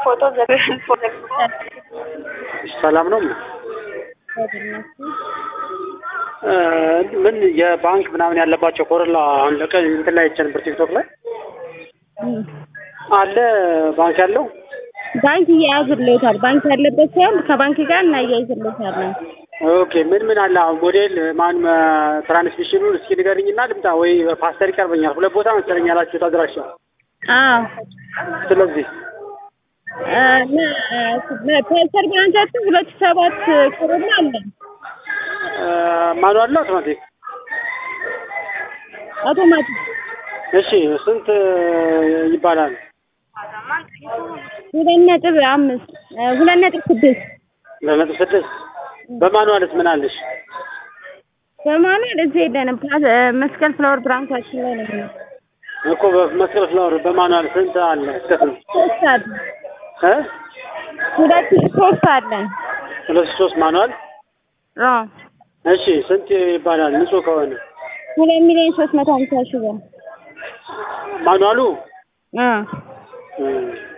ፎቶ ሰላም ነው። ምን የባንክ ምናምን ያለባቸው ኮረላ አሁን ለቀን እንትን ላይ አይቼ ነበር ቲክቶክ ላይ አለ ባንክ ያለው ባንክ እያያዝልዎታል። ባንክ ያለበት ሳይሆን ከባንክ ጋር እናያይዝልዎታለን። ኦኬ ምን ምን አለ አሁን ሞዴል ማን ትራንስሚሽኑን እስኪ ንገርኝና ልምጣ ወይ ፓስተር ይቀርበኛል። ሁለት ቦታ መሰለኝ ያላችሁት አድራሻ። አዎ ስለዚህ ፓስተር ብራንቻችን ሁለት ሰባት ኮሮና አለን። ማኑዋል ነው አውቶማቲክ? አውቶማቲክ እሺ ስንት ይባላል? ሁለት ነጥብ አምስት ሁለት ነጥብ ስድስት ሁለት ነጥብ ስድስት በማኑዋልስ ምን አለሽ? በማኑዋል እዚህ የለንም። መስቀል ፍላወር ብራንቻችን ላይ ነው የሚሆነው። እኮ በመስቀል ፍላወር በማኑዋል ስንት አለ? እስከ ስንት ሶስት አለ እ ሁለት ሶስት አለን። ሁለት ሶስት ማኑዋል አዎ እሺ ስንት ይባላል ንጹህ ከሆነ? ሁለት ሚሊዮን ሶስት መቶ ሀምሳ ሺህ ብር ማኑዋሉ እ እ